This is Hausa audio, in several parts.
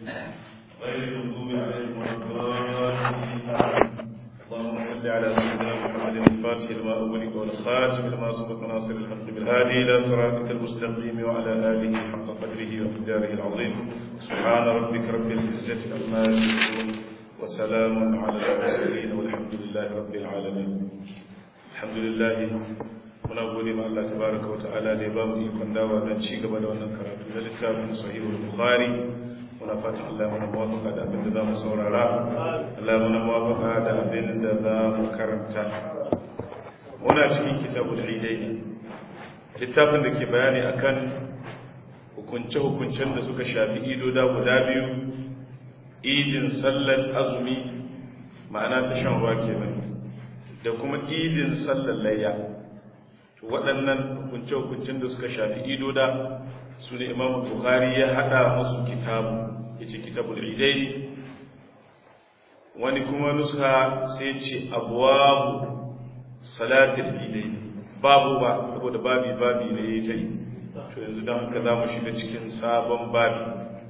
غير المغضوب عليهم ولا الضالين اللهم صل على سيدنا محمد الفاتح لما أغلق والخاتم لما سبق ناصر الحق بالهادي إلى صراطك المستقيم وعلى آله حق قدره ومقداره العظيم سبحان ربك رب العزة عما يصفون وسلام على المرسلين والحمد لله رب العالمين الحمد لله muna gode ma Allah tabaraka wa ta'ala da ya ba mu ikon dawa don ci gaba da wannan karatu na littafin sahihul bukhari muna fatan Allah mana muwafaka da abin da za mu saurara Allah mana muwafaka da abin da za mu karanta muna cikin kitabul idaini littafin da ke bayani akan hukunce-hukuncen da suka shafi idoda guda biyu idin sallar azumi ma'ana ta shan ruwa kenan da kuma idin sallar layya waɗannan hukunce-hukuncen da suka shafi idoda su ne imam bukhari ya haɗa musu kitabu ya ce kitabul idai wani kuma nuska sai ce abuwabu salatul idai babu ba saboda babi babi ne ya ta yi to yanzu don haka za mu shiga cikin sabon babi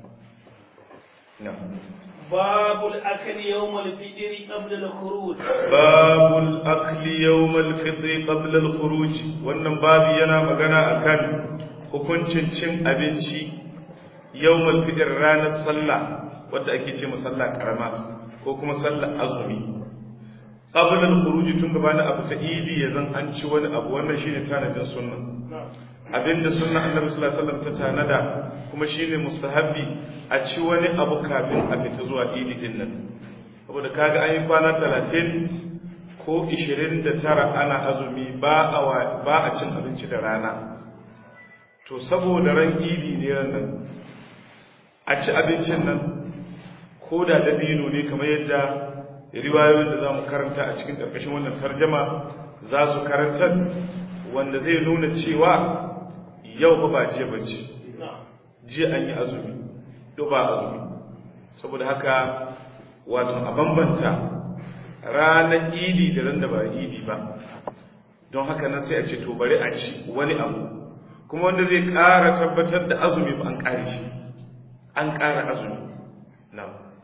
باب الأكل يوم الفطر قبل الخروج باب الأكل يوم الفطر قبل الخروج wannan babu yana magana akan hukuncin cin abinci yawmal fitr ranar sallah wadda ake ce sallah karama ko kuma sallah azumi qabla al-khuruj tun gabanin abu ta idi yazan an ci wani abu wannan shine tanadin sunna abinda sunna annabi sallallahu alaihi wasallam ta tanada kuma shine mustahabbi a ci wani abu kafin a fita zuwa idi din nan saboda kaga an yi kwana talatin ko ishirin da tara ana azumi ba a ba a cin abinci da rana to saboda ran idi ne ran nan a ci abincin nan ko da dabino ne kamar yadda riwayoyin da za mu karanta a cikin ƙarƙashin wannan tarjama za su karantar wanda zai nuna cewa yau ba ba jiya ba ce jiya an yi azumi ba azumi saboda haka wato a bambanta ranar idi da ran da ba idi ba don haka nan sai a ce to bari a ci wani abu kuma wanda zai ƙara tabbatar da azumi ba an ƙare shi an ƙara azumi na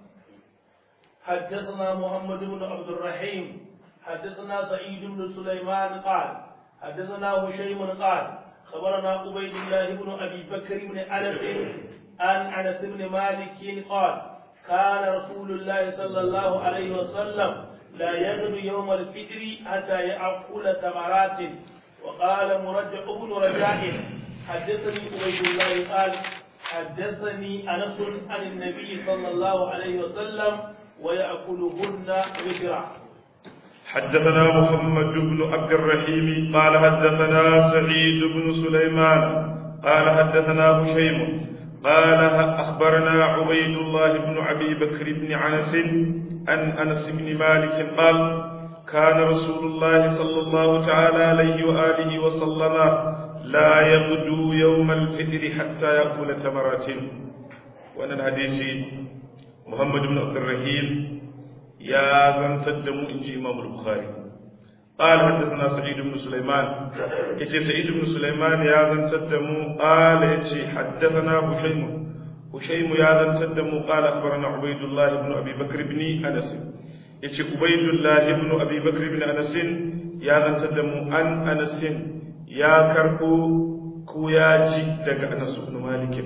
حدثنا محمد بن عبد الرحيم حدثنا سعيد بن سليمان قال حدثنا هشيم قال خبرنا عبيد الله بن ابي بكر بن انس عن انس بن مالك قال كان رسول الله صلى الله عليه وسلم لا يغدو يوم الفطر حتى يأكل تمرات وقال مرجع بن رجاء حدثني عبيد الله قال حدثني انس عن النبي صلى الله عليه وسلم ويأكلهن وترا حدثنا محمد بن عبد الرحيم قال حدثنا سعيد بن سليمان قال حدثنا هشيم قال أخبرنا عبيد الله بن أبي بكر بن عنس عن أنس بن مالك قال كان رسول الله صلى الله تعالى عليه وآله وسلم لا يغدو يوم الفطر حتى يأكل تمرات وأن الحديث محمد بن عبد الرحيم يا زنتد إنجي إمام البخاري قال حدثنا سعيد بن سليمان يجي سعيد بن سليمان يا ذن تدمو قال يجي حدثنا هشيم هشيم يا ذن تدمو قال أخبرنا عبيد الله بن أبي بكر بن أنس يجي عبيد الله بن أبي بكر بن أنس يا ذن تدمو أن أنس يا كربو كوياجي دق أنس بن مالك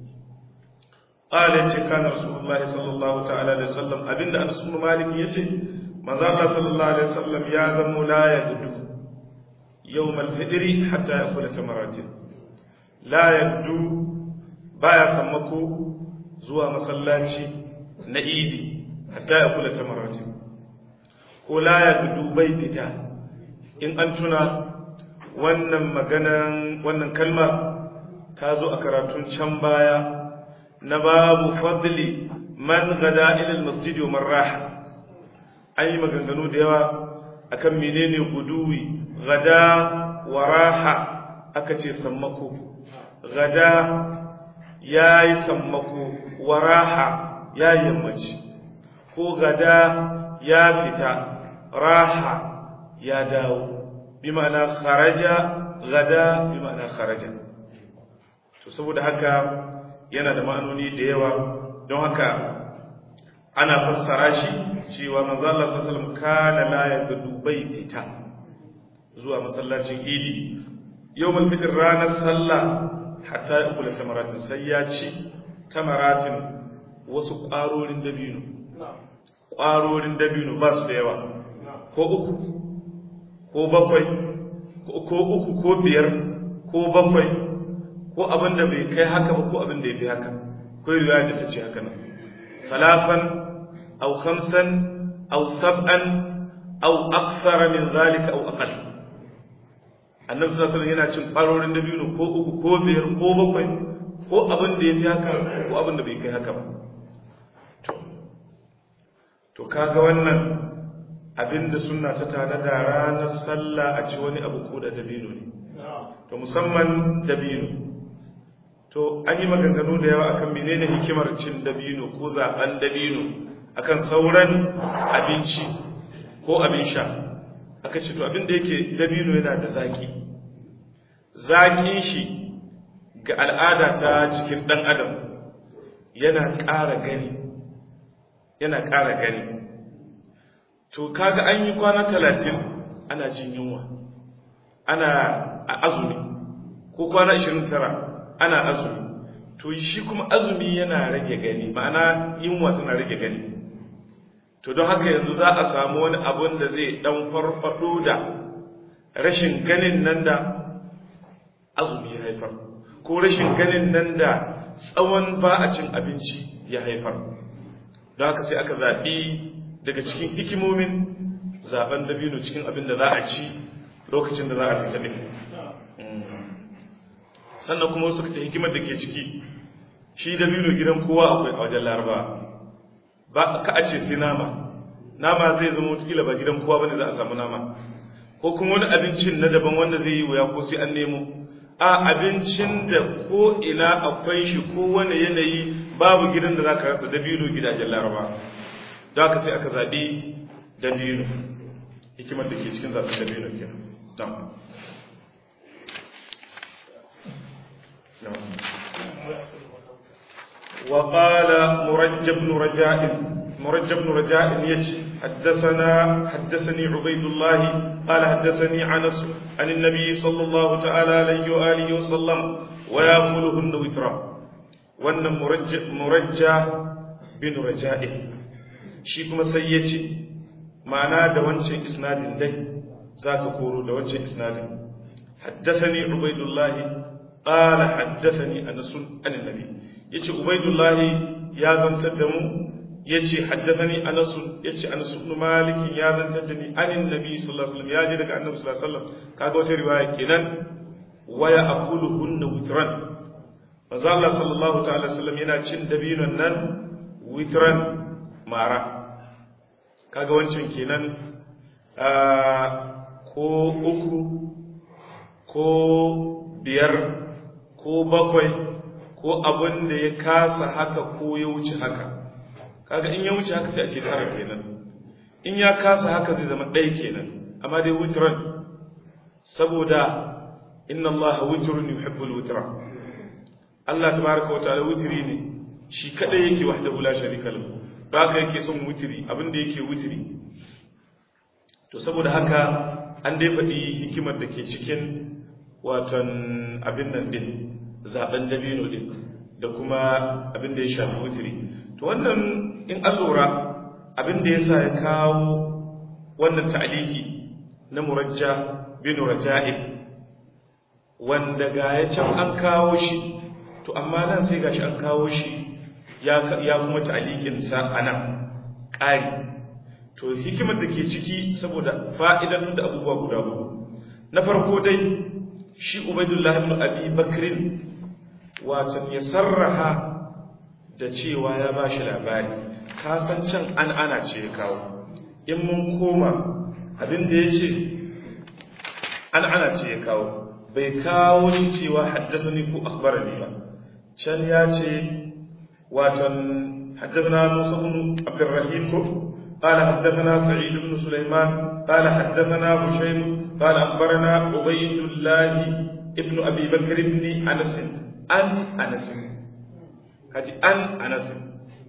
قال يجي كان رسول الله صلى الله تعالى عليه وسلم أبن أنس بن مالك يجي manzo Allah sallallahu alaihi wasallam ya zamo la ya gudu yawmal fitri hatta yakula tamaratin la yaddu baya sammako zuwa masallaci na idi hatta yakula tamaratin ko la ya gudu bai fita in an tuna wannan maganan wannan kalma ta zo a karatun can baya na babu fadli man gada ila almasjid wa man raha an yi maganganu da yawa akan menene guduwi gada wa raha aka ce sammako gada ya yi sammako wa raha ya yammaci ko gada ya fita raha ya dawo bi ma'ana kharaja gada bi ma'ana kharaja to saboda haka yana da ma'anoni da yawa don haka ana fassara shi cewa manzo Allah sallallahu alaihi wasallam kana la yabdu bai fita zuwa masallacin idi yawmul fitr ranar sallah hatta ya kula tamaratin sai ya ci tamaratin wasu ƙwarorin dabino ƙwarorin dabino ba su da yawa ko uku ko bakwai ko uku ko biyar ko bakwai ko abin da bai kai haka ba ko abin da ya fi haka ko riwaya da ta ce haka nan talafan aw khamsan aw sab'an aw akthara min zalika aw aqall annabi sallallahu alaihi yana cin ƙwarorin dabino ko uku ko biyar ko bakwai ko abin da ya fi haka ko abin da bai kai haka ba to kaga wannan abinda sunna ta tada da ranar sallah a ci wani abu ko da dabino ne to musamman dabino to an yi maganganu da yawa akan menene hikimar cin dabino ko zaben dabino akan sauran abinci ko abin sha aka ce to abin da yake dabino yana da zaki zakin shi ga al'ada ta cikin dan adam yana ƙara gani yana ƙara gani to kaga an yi kwana talatin ana jin yunwa ana a azumi ko kwana ashirin tara ana azumi to shi kuma azumi yana rage gani ma'ana yunwa tana rage gani to don haka yanzu za a samu wani abun da zai dan farfado da rashin ganin nan da azumi ya haifar ko rashin ganin nan da tsawon ba a cin abinci ya haifar don haka sai aka zaɓi daga cikin hikimomin zaben dabino cikin abin da za a ci lokacin da za a fita ne sannan kuma wasu ta hikimar da ke ciki shi dabino gidan kowa akwai a wajen laraba ba ka a ce sai nama nama zai zama watakila ba gidan kowa bane za a samu nama ko kuma wani abincin na daban wanda zai yi wuya ko sai an nemo a abincin da ko ina akwai shi ko wani yanayi babu gidan da za ka rasa dabino gidajen laraba da aka sai aka zaɓi dabino hikimar da ke cikin zaɓen dabino ke وقال مرجب بن رجاء مرجب بن رجاء يجي حدثنا حدثني عبيد الله قال حدثني عنس عن النبي صلى الله تعالى عليه وآله وسلم ويأكلهن وترا وأن مرجع مرجع بن رجاء shi kuma sai ya ce ma'ana da wancan isnadin dai za ka koro da wancan isnadin haddasani ubaidullahi ƙala haddasani a nasun annabi ya ce ubaidullahi ya zantar da mu ya ce haddasani a nasun ya ce a nasun malikin ya zantar da ni anin nabi sallallahu alaihi ya je daga annabi sallallahu alaihi wasallam kaga wata riwaya kenan waya aqulu hunna witran manzo Allah sallallahu ta'ala sallam yana cin dabinon nan witran mara kaga wancan kenan ko uku ko biyar ko bakwai ko abin da ya kasa haka ko ya wuce haka kaga in ya wuce haka sai a ce tara kenan in ya kasa haka zai zama ɗaya kenan amma dai witran saboda inna allaha witrun yuhibbul witra Allah tabaraka wa ta'ala witri ne shi kadai yake wahdahu la sharika lahu ba haka yake son wutiri abinda yake wutiri to saboda haka an dai faɗi hikimar da ke cikin watan abin nan din zaben dabino din da kuma abin da ya shafi wutiri to wannan in an lura abin da ya sa ya kawo wannan ta'aliki na murajja bin raja'ib wanda ga ya can an kawo shi to amma nan sai gashi an kawo shi ya kuma ta'alikinsa a nan ƙari to hikimar da ke ciki saboda fa'idantar da abubuwa guda hudu na farko dai shi ubaidullah ibn abi bakrin watan ya sarraha da cewa ya ba shi labari kasan can an ana ce ya kawo in mun koma abin da ya ce an ana ce ya kawo bai kawo shi cewa haddasa ni ko akbarani ba can ya ce واتن حدثنا موسى بن عبد الرحيم قال حدثنا سعيد بن سليمان قال حدثنا هشيم قال اخبرنا عبيد الله ابن ابي بكر بن انس عن انس kaji an anas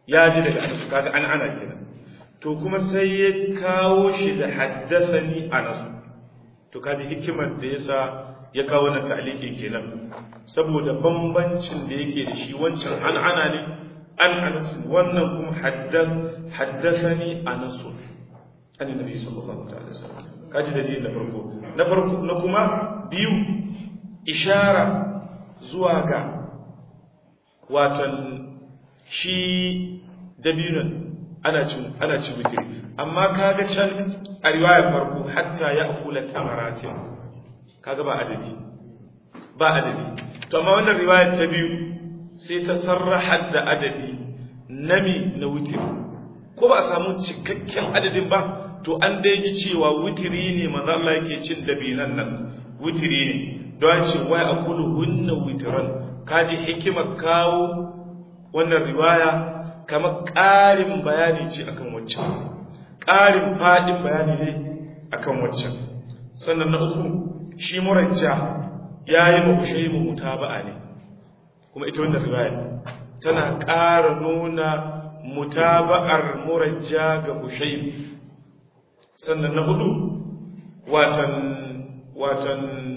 ya ji daga anas kaga an ana kenan to kuma sai ya kawo shi da haddathani anas to kaji hikimar da yasa ya kawo wannan ta'liqi kenan saboda bambancin da yake da shi wancan an ana ne an anas wannan kuma haddath haddathani anas an nabi sallallahu alaihi wasallam kaji dalilin na farko na farko na kuma biyu ishara zuwa ga watan shi dabinon ana cin ana cin witiri amma kaga can a riwayar farko hatta ya akula tamaratin kaga ba adadi ba adadi to amma wannan riwayar ta biyu sai ta sarraha da adadi nami na witiri ko ba a samu cikakken adadin ba to an dai ji cewa witiri ne manzo Allah yake cin dabinan nan witiri ne don ce wai akulu hunna witran kaji hikimar kawo wannan riwaya kamar ƙarin bayani ce akan waccan ƙarin faɗin bayani ne akan waccan sannan na uku shi murajja ya yi mafushe mu mutaba'a ne kuma ita wannan riwaya tana ƙara nuna mutaba'ar murajja ga bushaim sannan na hudu watan watan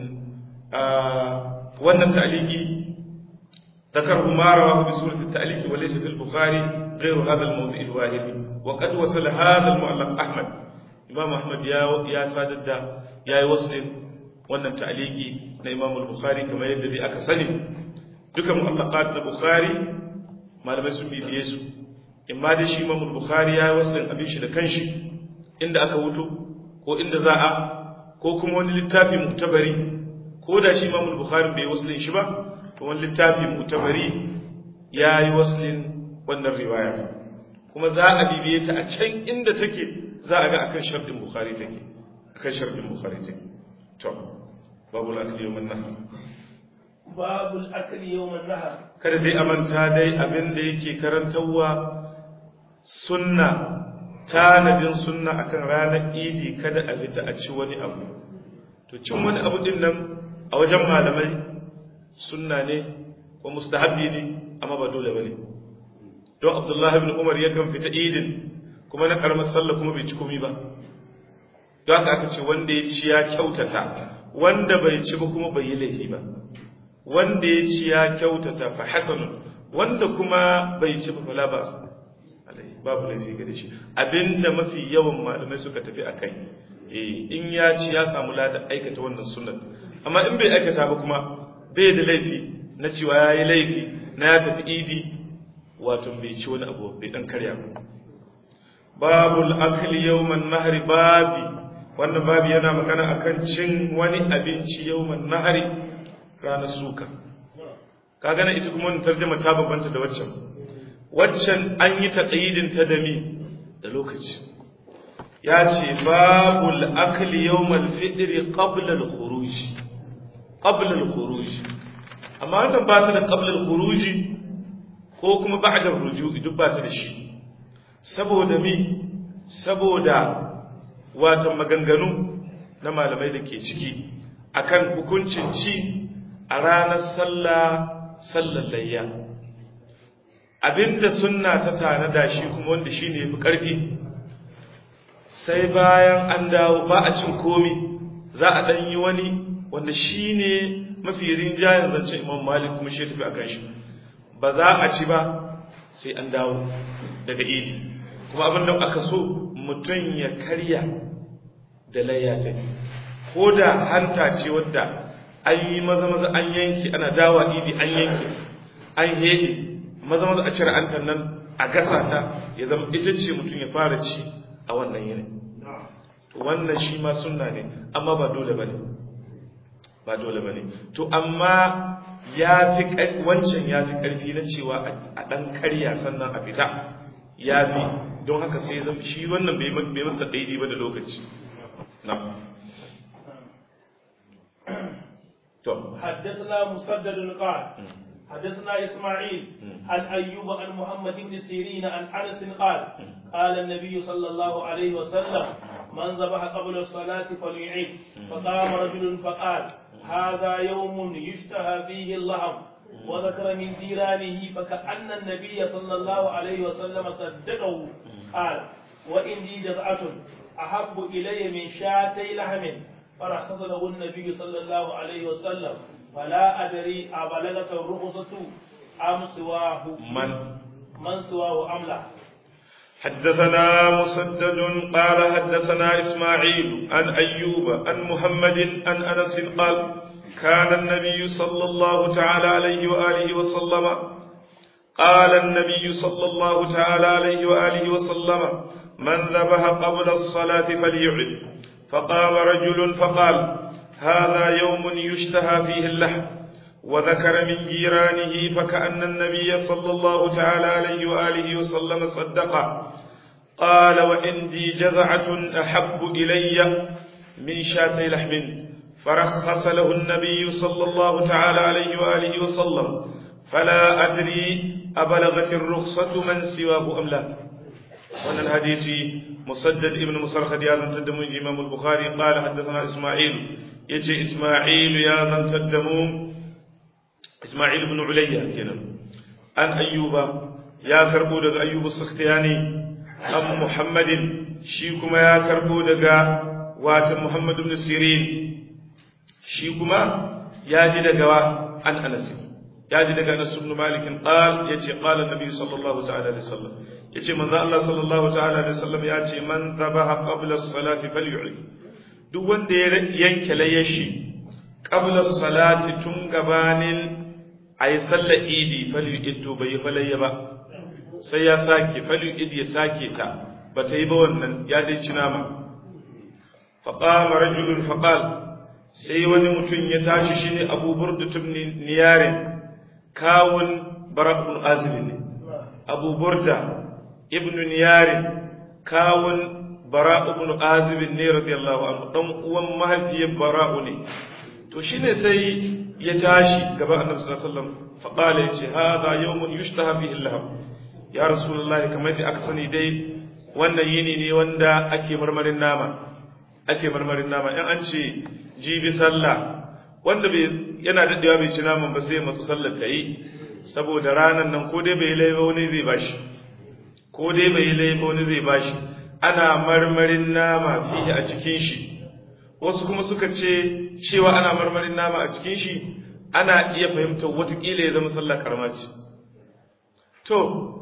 wannan ta'aliki ذكره ما رواه بسورة التأليف وليس في البخاري غير هذا الموضع الواحد وقد وصل هذا المعلق أحمد إمام أحمد يا يا سادة يا وصل wannan ta'aliki na Imam al-Bukhari kamar yadda dai aka sani duka mu'allaqat na Bukhari malamai sun bibiye su imma da shi Imam al-Bukhari ya waslin abin shi da kanshi inda aka wuto ko inda za a ko kuma wani littafi mu'tabari ko da shi Imam al-Bukhari bai waslin shi ba to wani littafi mutabari ya yi waslin wannan riwaya kuma za a bibiye ta a can inda take za a ga akan sharɗin bukhari take akan sharɗin bukhari take to babu al-akli yawm an-nahr babu al-akli yawm an-nahr kada dai amanta dai abin da yake karantawa sunna tanadin sunna akan ranar idi kada a fita a ci wani abu to cin wani abu din nan a wajen malamai sunna ne ko mustahabbi ne amma ba dole bane don Abdullah ibn Umar yakan fita idin kuma na karamar sallah kuma bai ci komai ba don haka aka ce wanda ya ci ya kyautata wanda bai ci ba kuma bai yi laifi ba wanda ya ci ya kyautata fa hasanun wanda kuma bai ci ba fala ba babu laifi ga shi abinda mafi yawan malamai suka tafi akai eh in ya ci ya samu ladan aikata wannan sunnah amma in bai aikata ba kuma bai da laifi na cewa ya yi laifi na ya tafi idi wato bai ci wani abu bai dan karya ba babul akli yawman nahri babi wannan babi yana magana akan cin wani abinci yawman nahri ranar suka ka gana ita kuma wannan tarjuma ta babanta da waccan waccan an yi taqyidin ta da mi da lokaci ya ce babul akli yawmal fitri qabla al-khuruj qabla al-khuruj amma wannan ba ta da qabla al-khuruj ko kuma ba'da al-ruju' duk ba ta da shi saboda mi saboda watan maganganu na malamai da ke ciki akan hukuncin ci a ranar sallah sallar layya abinda sunna ta tanada shi kuma wanda shine yafi karfi sai bayan an dawo ba a cin komi za a dan yi wani wanda shine mafi rinjayen zancen Imam Malik kuma shi tafi akan shi ba za a ci ba sai an dawo daga idi kuma abin da aka so mutum ya karya da layya ta ko da hanta ce wadda an yi maza maza an yanki ana dawa idi an yanki an hede maza maza a cire antan nan a gasa ta ya zama ita ce mutum ya fara ci a wannan yini to wannan shi ma sunna ne amma ba dole bane ba dole bane to amma ya fi wancan ya fi ƙarfi na cewa a ɗan karya sannan a fita ya fi don haka sai zan shi wannan bai masa daidai ba da lokaci na to حدثنا مسدد قال حدثنا إسماعيل عن أيوب عن محمد بن سيرين عن أنس قال قال النبي صلى الله عليه وسلم من ذبح قبل الصلاة فليعيد فقام رجل فقال هذا يوم يشتهى فيه اللحم وذكر من جيرانه فكأن النبي صلى الله عليه وسلم صدقه قال وإني جزعة أحب إلي من شاتي لحم فرخص له النبي صلى الله عليه وسلم فلا أدري أبلغت الرخصة أم سواه من من سواه أم لا حدثنا مسدد قال حدثنا إسماعيل عن أيوب عن محمد عن أنس قال كان النبي صلى الله تعالى عليه وآله وسلم قال النبي صلى الله تعالى عليه وآله وسلم من ذبح قبل الصلاة فليعد فقام رجل فقال هذا يوم يشتهى فيه اللحم وذكر من جيرانه فكأن النبي صلى الله تعالى عليه وآله وسلم صدقه قال وعندي جذعة أحب إلي من شاتي لحم فرخص له النبي صلى الله تعالى عليه وآله وسلم فلا أدري أبلغت الرخصة من سواه أم لا وأن الحديث مسدد ابن مسرخد يا من تدمو إمام البخاري قال حدثنا إسماعيل يجي إسماعيل يا من تدمو إسماعيل بن عليا كنا عن أيوب يا كربو دغ أيوب السختياني أم محمد شيكما يا كربو دغ وات محمد بن سيرين شيكما يا جي دغ عن أنس يا جي دغ أنس بن مالك قال يجي قال النبي صلى الله تعالى عليه وسلم yace manzo Allah sallallahu ta'ala alaihi wasallam ya ce man dhabaha qabla as-salati falyu'id duk wanda ya yanke layashi qabla as-salati tun gabanin ayi sallar idi falyu'id to bai falayya ba sai ya sake falyu'id ya sake ta bata yi ba wannan ya dai ci nama fa qama rajulun fa qala sai wani mutum ya tashi shine Abu Burda ibn Niyarin kawun Barakun Azib ne Abu Burda ibn Niyari kawun bara ibn Azib ne radiyallahu anhu dan uwan mahaifiyar Bara'u ne to shine sai ya tashi gaban Annabi sallallahu alaihi wasallam fa qala yace hadha yawmun yushtaha fihi al-lahab ya rasulullah kamar da aka sani dai wannan yini ne wanda ake marmarin nama ake marmarin nama in an ce jibi sallah wanda bai yana daddewa bai ci naman ba sai matsu sallar ta yi saboda ranan nan ko dai bai laifa wani zai bashi ko dai bai laifa wani zai bashi ana marmarin nama fiye a cikin shi wasu kuma suka ce cewa ana marmarin nama a cikin shi ana iya fahimtar watakila ya zama sallah karama ce to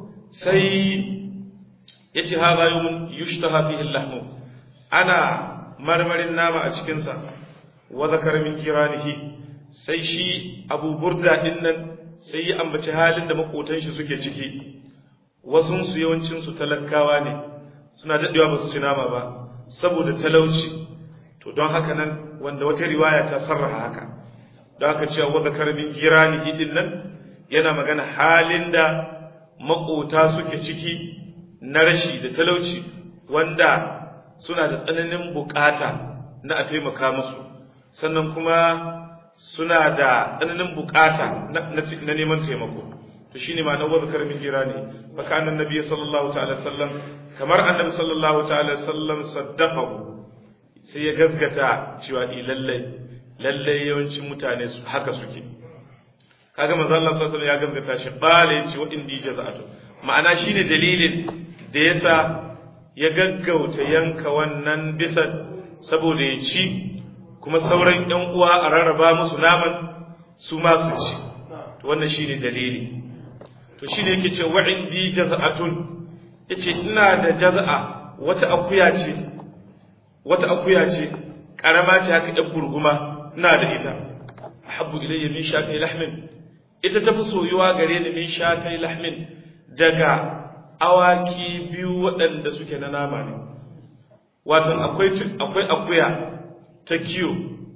sai ya ce ha bayu mun yushtaha fihi lahmu ana marmarin nama a cikinsa wa zakar min kiranihi sai shi abu burda din nan sai ya ambaci halin da makotan shi suke ciki wasun su yawancin su talakawa ne suna dadewa ba su ci nama ba saboda talauci to don haka nan wanda wata riwaya ta sarraha haka don haka cewa wa zakar min kiranihi din nan yana magana halin da makota suke ciki na rashi da talauci wanda suna da tsananin bukata na a taimaka musu sannan kuma suna da tsananin bukata na neman taimako to shine ma na wazkar min jirani baka annan nabi sallallahu ta'ala sallam kamar annabi sallallahu ta'ala sallam saddaqahu sai ya gasgata cewa i lallai lallai yawancin mutane su haka suke kaga manzo Allah sallallahu alaihi ya gasgata shi bale ce wa indi jaza'atu ma'ana shine dalilin da yasa ya gaggauta yanka wannan bisa saboda ya ci kuma sauran ‘yan uwa a rarraba musu naman su ma su ci to wannan shi ne dalili to shi ne yake ce wa'indi jaza'atun ya ce ina da jaza'a wata akuya ce wata akuya ce ƙarama ce haka ‘yan gurguma ina da ita habbu ilayya min shatai lahmin ita ta fi soyuwa gare ni min shatai lahmin daga awaki biyu waɗanda suke na nama ne watan akwai akwai akuya ta kiyo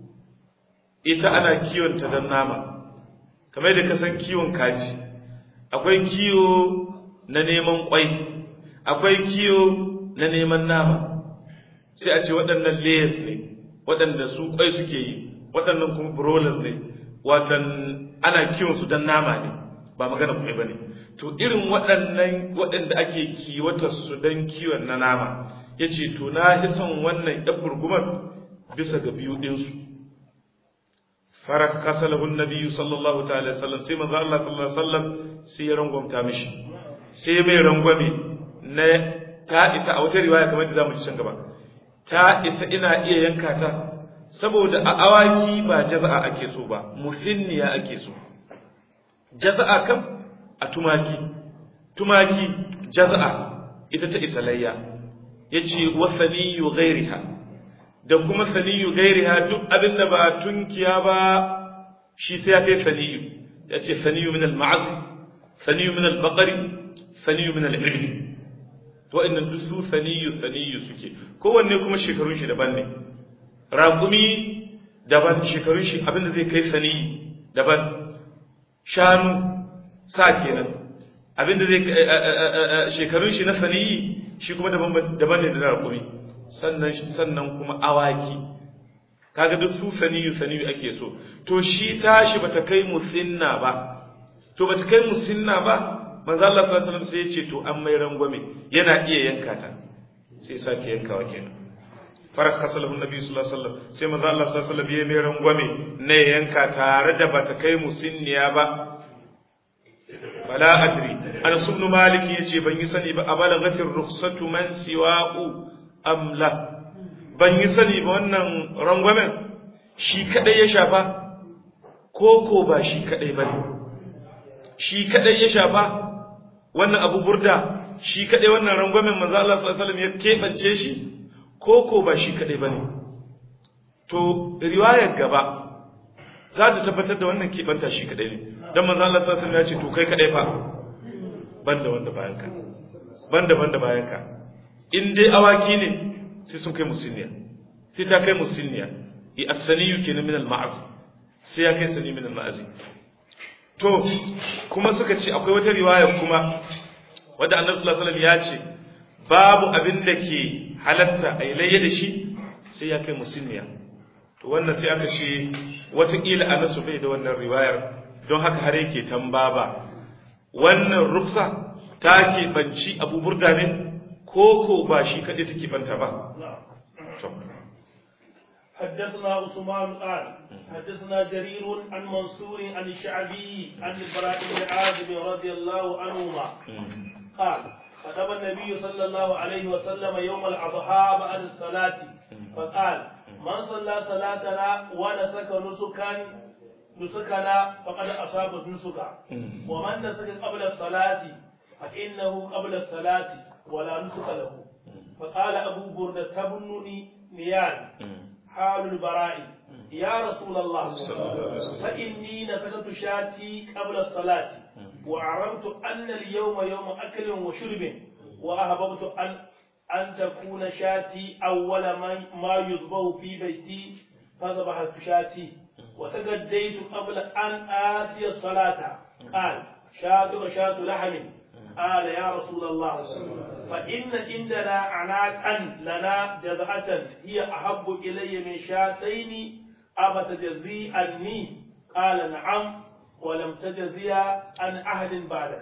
ita ana kiwonta don nama kamar da kasan kiwon kaji akwai kiyo na neman kwai akwai kiyo na neman nama sai a ce waɗannan layers ne waɗanda su kwai suke yi waɗannan kuma broilers ne watan ana kiwon su don nama ne ba magana kwai ba ne to irin waɗannan waɗanda ake kiwatar su don kiwon na nama ya ce to na fi son wannan ɗan burgumar bisa ga biyu ɗinsu farakasa lahu an-nabiy sallallahu ta'ala sallam sai manzo Allah sallallahu alaihi wasallam sai ya rangwamta mishi sai mai rangwame na ta isa a wata riwaya kamar da zamu ci can gaba ta isa ina iya yanka ta saboda a awaki ba jaza'a ake so ba musinniya ake so jaza'a kam a tumaki tumaki jaza'a ita ta isa layya yace wa saniyu ghairiha da kuma saniyu ghairiha duk abin da ba tunkiya ba shi sai ya kai saniyu yace saniyu min al-ma'az saniyu min al-baqari saniyu min al-ibli to innan duk su saniyu saniyu suke kowanne kuma shekarun shi daban ne raƙumi daban shekarun shi abinda zai kai saniyi daban shanu sa kenan abinda zai shekarun shi na saniyi shi kuma daban ne da raƙumi sannan sannan kuma awaki kaga duk su saniyu saniyu ake so to shi tashi bata kai musinna ba to bata kai musinna ba manzo Allah sallallahu alaihi wasallam sai ya ce to an mai rangwame yana iya yanka ta sai sake yankawa kenan farak kasalahu nabi sallallahu alaihi wasallam sai manzo Allah sallallahu alaihi wasallam ya mai rangwame ne yanka tare da bata kai musinniya ba wala adri an ibn malik yace ban yi sani ba abalagatir rukhsatu man siwa'u am la ban yi sani ba wannan rangwamen shi kadai ya shafa ko ko ba shi kadai bane shi kadai ya shafa wannan abu burda shi kadai wannan rangwamen manzo Allah sallallahu alaihi wasallam ya kebance shi ko ko ba shi kadai bane to riwayar gaba za ta tabbatar da wannan kebanta shi kadai ne dan manzo Allah sallallahu alaihi wasallam ya ce to kai kadai fa banda wanda bayan ka banda banda bayan ka in dai awaki ne sai sun kai musinniya sai ta kai musinniya i asaniyu kenan min al-ma'az sai ya kai sani min al-ma'azi to kuma suka ce akwai wata riwaya kuma wadda annabi sallallahu alaihi wasallam ya ce babu abin da ke halatta a ilayya da shi sai ya kai musulmiya to wannan sai aka ce watakila a nasu bai da wannan riwayar don haka har yake tambaba wannan rufsa ta ke banci abu burda ne ko ko ba shi kaɗai take banta ba حدثنا عثمان قال حدثنا جرير عن منصور عن الشعبي عن البراء بن عازب رضي الله عنهما قال خطب النبي صلى الله عليه وسلم يوم الأضحى بعد الصلاة فقال من صلى صلاتنا ونسك نسكا نسكنا فقد أصاب نسكا ومن نسك قبل الصلاة فإنه قبل الصلاة ولا نسك له فقال أبو بردة بن نيان حال البراء يا رسول الله فإني نسكت شاتي قبل الصلاة وعرفت أن اليوم يوم أكل وشرب وأحببت أن أن تكون شاتي أول ما, ما يذبح في بيتي فذبحت شاتي وتغديت قبل أن آتي الصلاة قال شات وشات لحم قال يا رسول الله فإن عندنا عناقا لنا جزعة هي أحب إلي من شاتين أفتجزي عني قال نعم ولم تجزي عن أحد بعدك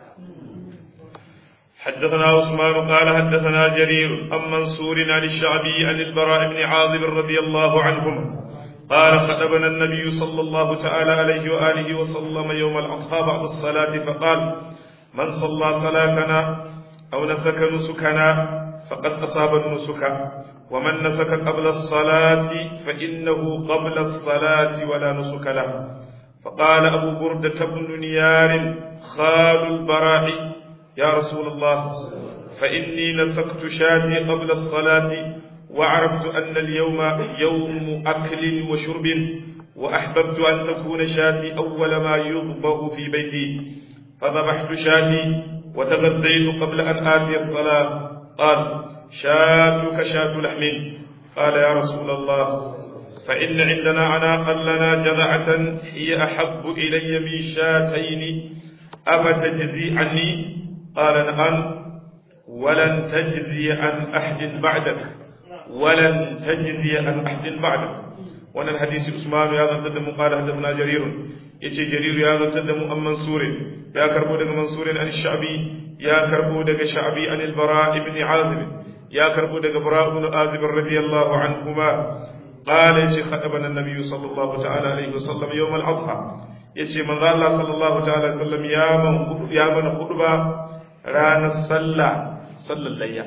حدثنا عثمان قال حدثنا جرير عن منصور عن الشعبي عن البراء بن عازب رضي الله عنهما قال خطبنا النبي صلى الله تعالى عليه وآله وسلم يوم الأضحى بعد الصلاة فقال من صلى صلاتنا أو نسك نسكنا فقد أصاب النسك ومن نسك قبل الصلاة فإنه قبل الصلاة ولا نسك له فقال أبو بردة بن نيار خال البراء يا رسول الله فإني نسكت شاتي قبل الصلاة وعرفت أن اليوم يوم أكل وشرب وأحببت أن تكون شاتي أول ما يضبه في بيتي فذبحت شاتي وتغديت قبل أن آتي الصلاة قال شاتك شات لحم قال يا رسول الله فإن عندنا عناقا لنا جذعة هي أحب إلي من شاتين أفتجزي عني قال نعم ولن تجزي عن أحد بعدك ولن تجزي عن أحد بعدك وانا الحديث عثمان يا ذا تدم قال حدثنا جرير يجي جرير يا ذا تدم أم منصور يا كربو دغ منصور عن الشعبي يا كربو دغ شعبي عن البراء بن عازب يا كربو دغ براء بن عازب رضي الله عنهما qala yace khadabana an-nabiy sallallahu ta'ala alaihi wasallam yawm al-adha yace manzo Allah sallallahu ta'ala alaihi wasallam ya man ya mana khutba ranar sallah sallar layya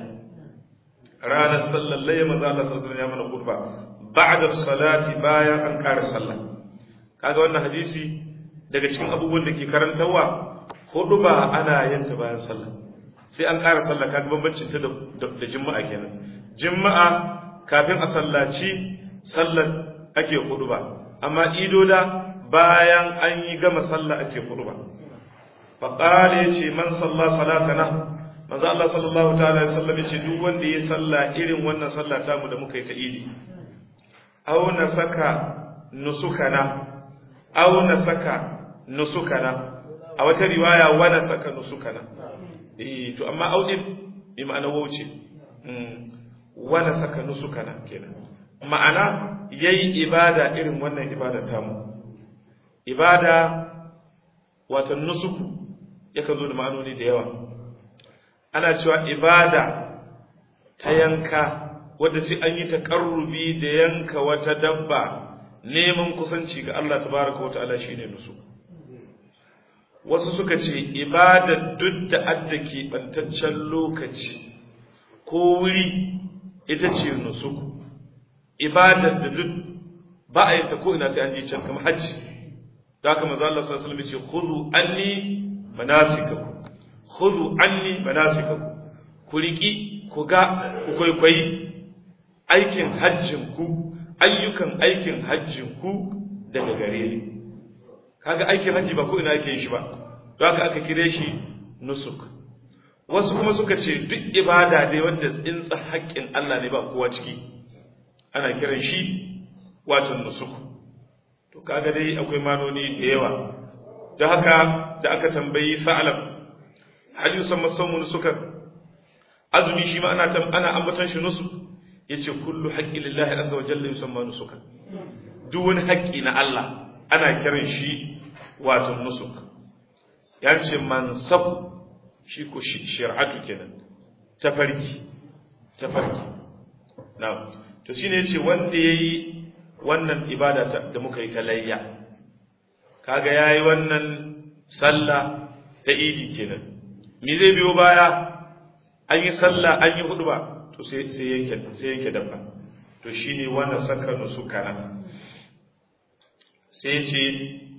ranar sallar layya manzo Allah sallallahu alaihi wasallam ya mana khutba ba'da salati bayan an ƙara sallah kaga wannan hadisi daga cikin abubuwan da ke karantarwa hudu ba ana yin ta bayan sallah sai an ƙara sallah kaga bambancin ta da juma'a kenan juma'a kafin a sallaci sallar ake hudu ba amma idoda bayan an yi gama sallah ake hudu ba faqala yace man salla salatana manzo Allah sallallahu ta'ala alaihi wasallam yace duk wanda ya salla irin wannan sallah ta mu da muka yi ta idi aw na saka nusukana aw na saka nusukana a wata riwaya wa na saka nusukana eh to amma audin bi ma'ana wauce wa na saka nusukana kenan ma'ana yayi ibada irin wannan ibada ta mu ibada wato nusuku yakan zo da ma'anoni da yawa ana cewa ibada ta yanka wadda sai an yi taƙarrubi da yanka wata dabba neman kusanci ga Allah tabaraka wa ta'ala shine nusu wasu suka ce ibada duk da adda ke bantaccen lokaci ko wuri ita ce nusu ibada da duk ba a yi ta ko ina sai an je can kamar hajji da haka manzo Allah sallallahu alaihi wasallam ya ce khudhu anni manasikakum khudhu anni manasikakum ku riki ku ga ku kwaikwayi aikin hajjin ku ayyukan aikin hajjin ku daga gare ni kaga aikin hajji ba ko ina yake shi ba don haka aka kire shi nusuk wasu kuma suka ce duk ibada dai wanda tsinsa haƙƙin Allah ne ba kowa ciki ana kiran shi wato nusuk to kaga dai akwai manoni da yawa don haka da aka tambayi sa'alam hal yusamma sawmun sukar azumi shi ma ana ana ambaton shi nusu yace kullu haqqi lillahi azza wa jalla yusamma nusuka duk wani haƙƙi na Allah ana kiran shi wato nusuk ya ce mansab shi ko shari'atu kenan tafarki tafarki na'am to shine yace wanda yayi wannan ibada da muka yi ta layya kaga yayi wannan sallah ta idi kenan me zai biyo baya an yi sallah an yi huduba to sai sai yanke sai yanke dabba to shine wanda saka nusukana sai ya ce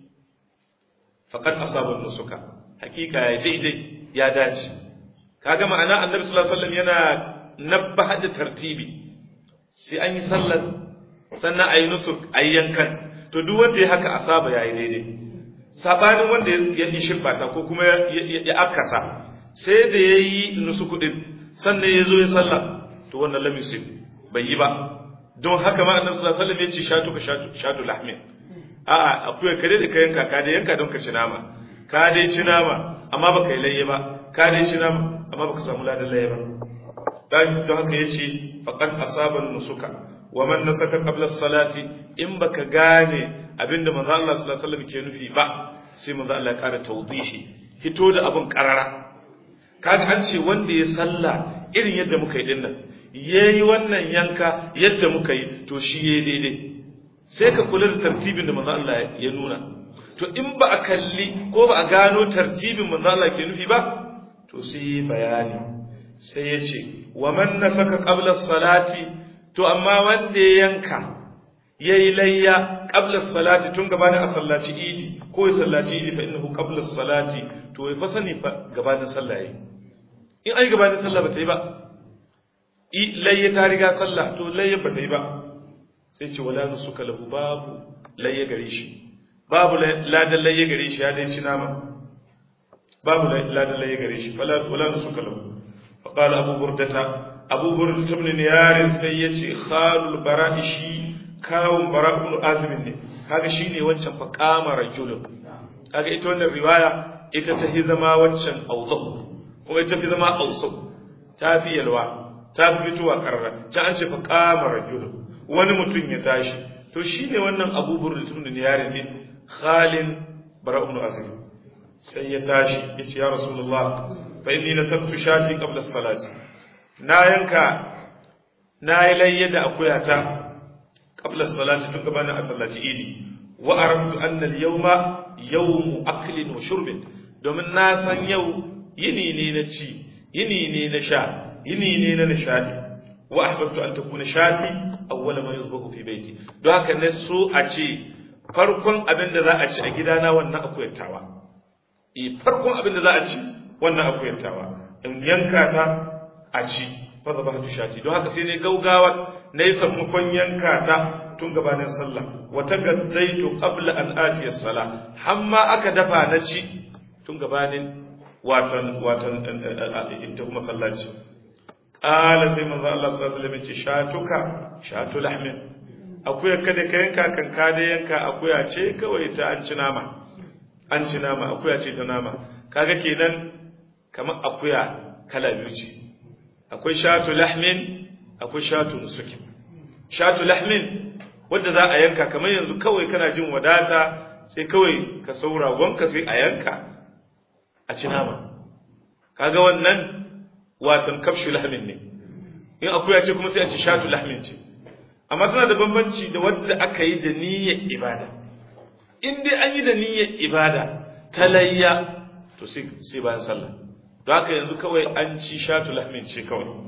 faqad asaba nusuka hakika ya daidai ya dace kaga ma'ana annabi sallallahu alaihi wasallam yana nabbaha da tartibi sai an yi sallar sannan ayi nusuk ayi yankan to duk wanda ya haka asaba yayi daidai sabanin wanda ya yi shirbata ko kuma ya akasa sai da yayi nusuku din sannan ya zo ya sallah to wannan lam yusib bai yi ba don haka ma annabi sallallahu alaihi wasallam ya ce shatu ka shatu shatu lahmin a'a akwai kare da kayan ka dai yanka don ka ci nama ka dai ci nama amma baka yi layye ba ka dai ci nama amma baka samu ladan layye ba dan don haka yace faqad asaban nusuka wa man nasaka qabla salati in baka gane abinda manzo Allah sallallahu alaihi wasallam ke nufi ba sai manzo Allah ya ƙara tawdihi hito da abin karara kaga an ce wanda ya sallah irin yadda muka yi dinnan yayi wannan yanka yadda muka yi to shi yayi daidai sai ka kula da tartibin da manzo Allah ya nuna to in ba a kalli ko ba a gano tartibin manzo Allah ke nufi ba to sai bayani sai ya ce wa man nasaka qabla salati to amma wanda ya yanka yayi layya qabla salati tun gabanin a sallaci idi ko ya sallaci idi fa innahu qabla salati to ya fa sani fa gabanin sallah yayi in ai gabanin sallah ba ta yi ba layya ta riga sallah to layya ba ta yi ba sai ce wala nusuka lahu babu layya gare shi babu ladan layya gare shi ya dai ci nama babu ladan layya gare shi wala wala nusuka lahu fa qala abu burdata abu burdata ibn niyar sai yace khalul bara'i shi kawun bara'un azim ne kaga shine wancan fa qama rajulun kaga ita wannan riwaya ita ta fi zama wancan awdahu kuma ita fi zama awsau ta fi yalwa ta fi fitowa karara ta an ce fa qama rajulun wani mutum ya tashi to shine wannan Abu Burda ibn Niyar ne Khalin Bara ibn Azim sai ya tashi yace ya Rasulullah fa inni nasabtu shati qabla as-salati na yanka na yi layya da akuyata qabla salati tun gabanin a sallaci idi wa araftu anna al-yawma yawmu aklin wa shurbin domin na san yau yini ne na ci yini ne na sha yini ne na nishadi wa ahbabtu an takuna shati awwala ma yuzbahu fi baiti don haka ne so a ce farkon abin da za a ci a gidana wannan akuyantawa e farkon abin da za a ci wannan akuyantawa in yanka ta a ci fa zabahtu shati don haka sai ne gaugawa na yi sammakon yanka ta tun gabanin sallah wata gaddaitu qabla an ati as-sala hamma aka dafa na ci tun gabanin watan watan ita kuma sallaci qala sai manzo Allah sallallahu alaihi wasallam ce shatuka shatu lahmin akuya kada ka yanka kan ka da yanka akuya ce kawai ta an ci nama an ci nama akuya ce ta nama kaga kenan kamar akuya kala biyu ce akwai shatu lahmin akwai shatu nusukin shatu lahmin wanda za a yanka kamar yanzu kawai kana jin wadata sai kawai ka saura gonka sai a yanka a ci nama kaga wannan watan kafshu lahmin ne in akuya ce kuma sai a ci shatu lahmin ce amma tana da bambanci da wadda aka yi da niyyar ibada in dai an yi da niyyar ibada ta layya to sai sai bayan sallah don haka yanzu kawai an ci shatu lahmin ce kawai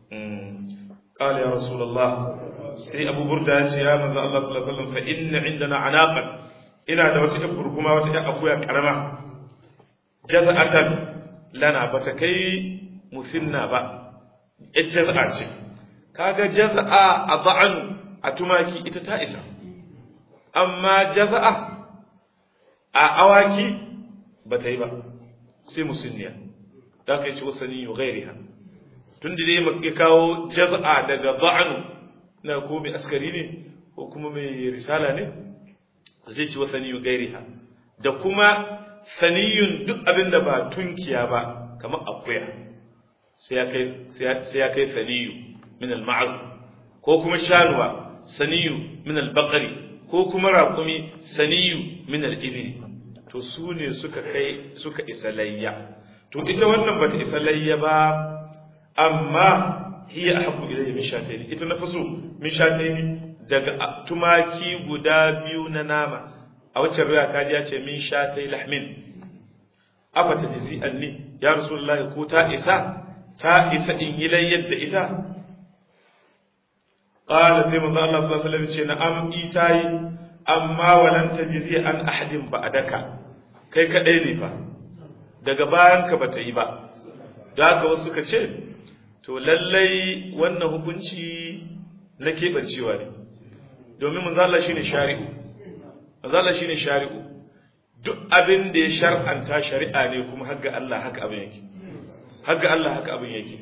قال يا رسول الله sai abu burda ya ce ya manzo Allah sallallahu alaihi wasallam fa inna indana anaqan ina da wata ibur kuma wata ɗan akuya karama jaza'atan lana bata kai musinna ba ita jaza'a ce kaga jaza'a a ba'an a tumaki ita ta isa amma jaza'a a awaki bata yi ba sai musinniya da ka yi ci wasani ghairiha tun da dai ya kawo jaza'a daga ba'anu na ko mai askari ne ko kuma mai risala ne zai ci wa saniyu gairiha da kuma saniyun duk abin da ba tunkiya ba kamar akuya sai ya kai saniyu min al-ma'az ko kuma shanuwa saniyu min al-baqari ko kuma raƙumi saniyu min al-ibli to su ne suka kai suka isa layya to ita wannan bata isa layya ba amma hiya ahabbu ilayya min shatayn ita na faso min shatayn daga tumaki guda biyu na nama a wacce riya kaji ya ce min shatay lahmin afa tajzi anni ya rasulullahi ko ta isa ta isa in yi layyar da ita qala sai manzo Allah sallallahu alaihi wasallam ce na'am itayi amma walan tajzi an ahadin ba'daka kai kadai ne fa daga bayan ka bata yi ba da haka wasu ka ce to lallai wannan hukunci na keɓancewa ne domin manzala shine shari'u manzala shine shari'u duk abin da ya shar'anta shari'a ne kuma hagga Allah haka abin yake hagga Allah haka abin yake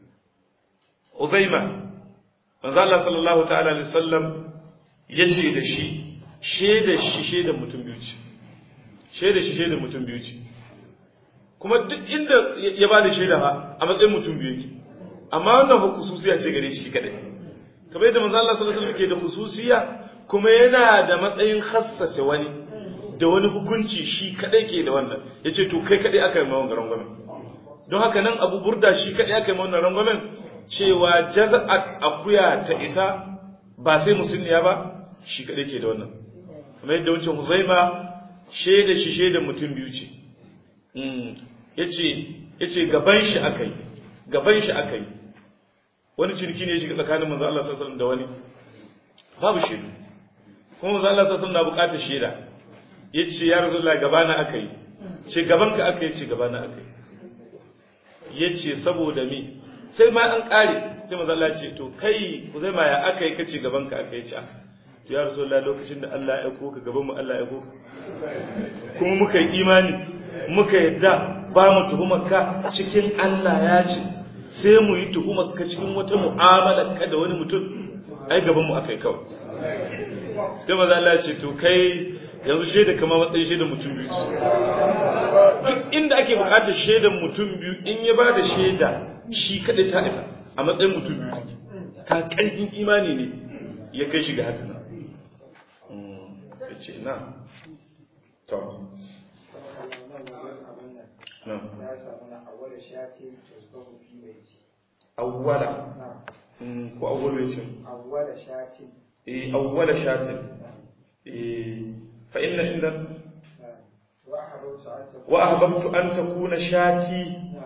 Uzaima manzala sallallahu ta'ala alaihi wasallam yace da shi sheda shi sheda mutum biyu ce sheda shi sheda mutum biyu ce kuma duk inda ya bada sheda ba a matsayin mutum biyu yake amma wannan fa khususiya ce gare shi kadai kamar yadda manzo Allah sallallahu alaihi wasallam ke da khususiya kuma yana da matsayin khassase wani da wani hukunci shi kadai ke da wannan yace to kai kadai aka yi mawan rangwamen don haka nan Abu Burda shi kadai aka yi mawan rangwamen cewa jaza'at akuya ta isa ba sai musulmiya ba shi kadai ke da wannan kamar yadda wancan Huzaima shaida shi shaida mutum biyu ce yace yace gaban shi akai gaban shi akai wani ciniki ne ya shiga tsakanin manzo Allah sallallahu alaihi wasallam da wani babu shaidu kuma manzo Allah sallallahu alaihi wasallam na bukatar shaida yace ya rasulullahi gabana akai ce gaban ka akai ce gabana akai yace saboda me sai ma an kare sai manzo Allah ce to kai ku zai ma ya akai kace gaban ka akai ce to ya rasulullahi lokacin da Allah ya aiko ka gaban mu Allah ya aiko kuma muka yi imani muka yadda ba mu tuhumar ka cikin Allah ya ce sai mu yi tuhumar ka cikin wata mu'amala ka da wani mutum ai gaban mu akai kawai sai maza Allah ya ce to kai yanzu shaida kamar matsayin shaidan mutum biyu duk inda ake bukatar shaidan mutum biyu in ya ba da shaida shi kadai ta isa a matsayin mutum biyu ka karfin imani ne ya kai shi ga haka nan ya ce na to na awwala ko awwalu yace awwala shati eh awwala shatin eh fa inna inda wa ahbabtu an takuna shati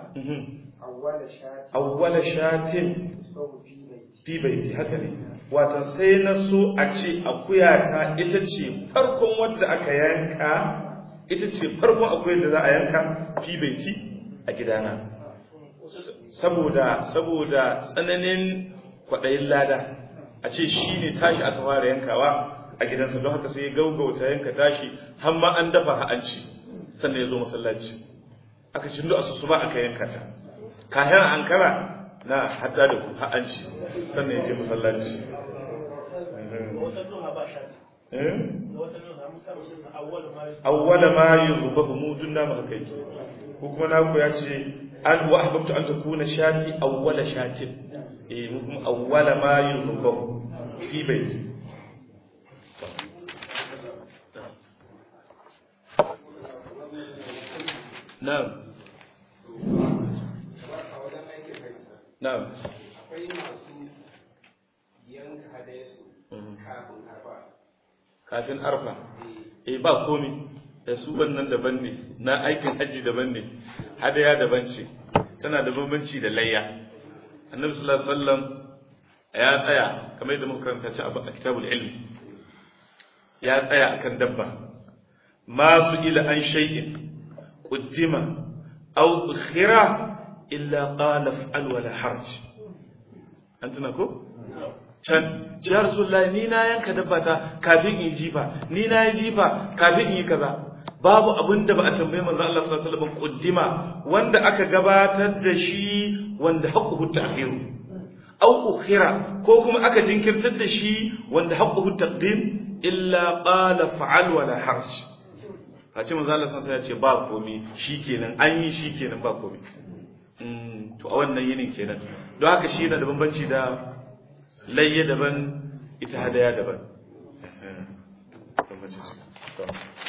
awwala shatin fi baiti haka ne watan sai na so a ce akuyata ita ce farkon wadda aka yanka ita ce farkon akuyar da za a yanka fi baiti a gidana saboda saboda tsananin kwaɗayin lada a ce shi ne tashi aka fara yankawa a gidansa don haka sai ya gaugauta yanka tashi har ma an dafa ha'anci sannan ya zo masallaci aka ci a su ba aka yanka ta kayan ankara na hatta da ku ha'anci sannan ya je masallaci awwala ma yuzbahu mudun na maka kai ko kuma naku ya ce an wa ahbabtu an takuna shati awwala shatin eh mu kuma awwala ma yuzbahu fi baiti na'am na'am akwai masu yanka hadayensu kafin arfa kafin arfa eh ba komi da su wannan daban ne na aikin hajji daban ne hadaya daban ce tana da bambanci da layya annabi sallallahu alaihi wasallam ya tsaya kamar yadda muka karanta ci a kitabul ilm ya tsaya akan dabba ma su ila an shay'in quddima aw ukhira illa qala fa'al wala harj an tuna ko can ya rasulullah ni na yanka dabbata kafin in jifa ni na yi jifa kafin in yi kaza babu abin da ba a tambaye manzo Allah sallallahu alaihi wasallam kuddima wanda aka gabatar da shi wanda haqquhu ta'khiru aw ukhira ko kuma aka jinkirtar da shi wanda haqquhu taqdim illa qala fa'al wala harj face manzo Allah sallallahu alaihi wasallam ya ce ba komi shikenan an yi shikenan ba komi to a wannan yinin kenan don haka shi yana da bambanci da layya daban ita hadaya daban